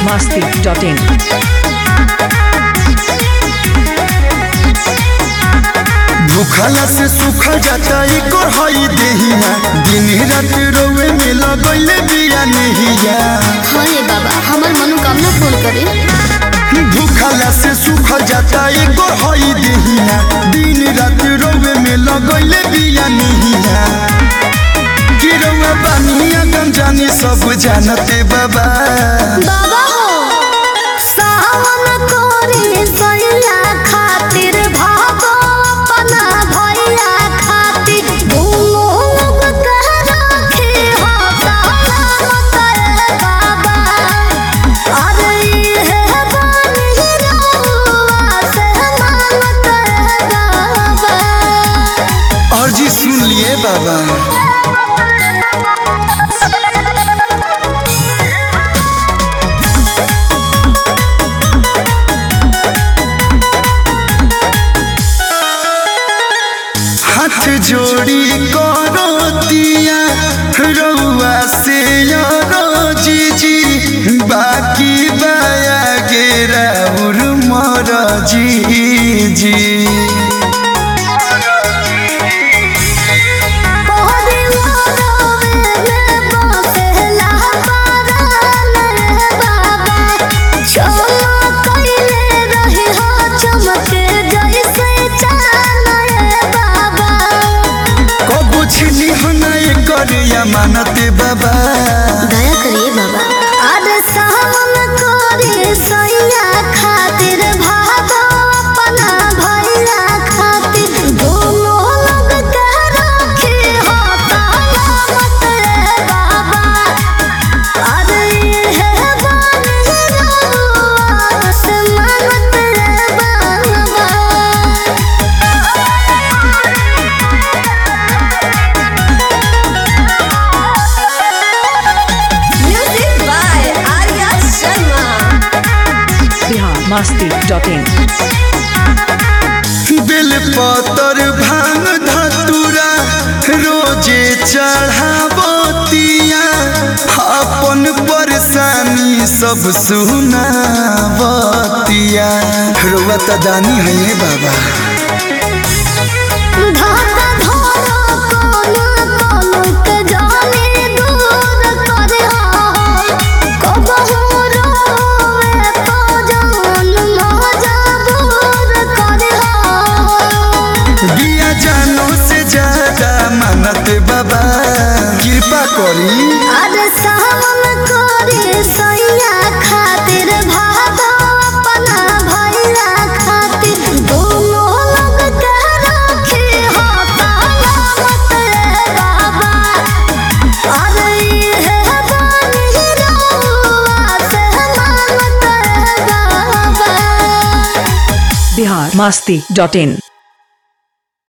masti.in. भूखला से सूखल जाता एकर हई देहिया दिन रात रोवे में लगैले बिया नहिया हाँ रे बाबा हमार मनोकामना पूर्ण करे भूखला से सूखल जाता एकर हई देहिया दिन रात रोवे में लगैले बिया नहिया गिरवा बानिया गम जानी सब जानते बाबा बाबा हो सावन कोरी सैया खातिर भागो अपना भैया खातिर दोनों लोग कह रखे हो सलामत रे बाबा अरे ये बानी रहुआ से मानत रे बाबा और जी सुन लिए बाबा हाथ जोड़ी करो दिया रउआ से यारो जीजी बाकी बाया गेरा उर मर जीजी कबू छिनी हना कर या मानते बाबा खातिर भागो अपना भैया खातिर दोनों लोग कह रखे हो सलामत रे बाबा अरे ये बानी रहुआ से मानत रे बाबा Music by Arya Sharma. Bihar masti.in. बेल पतर भांग धतुरा रोजे चढ़ावतिया अपन परेशानी सब सुनावतिया रुआ त दानी है बाबा धागा धरो कोनो कोनो के जाने दूर करे हो कबहू रोवे तो जान मजबूर करे हो बिया जानो से ज्यादा मानत बाबा कृपा करी अरे सावन करे सैया खातिर भागो अपना भैया खातिर दोनों लोग कह रखे हो सलामत रे बाबा अरे ये बानी रहुआ से मानत रे बाबा Bihar masti.in.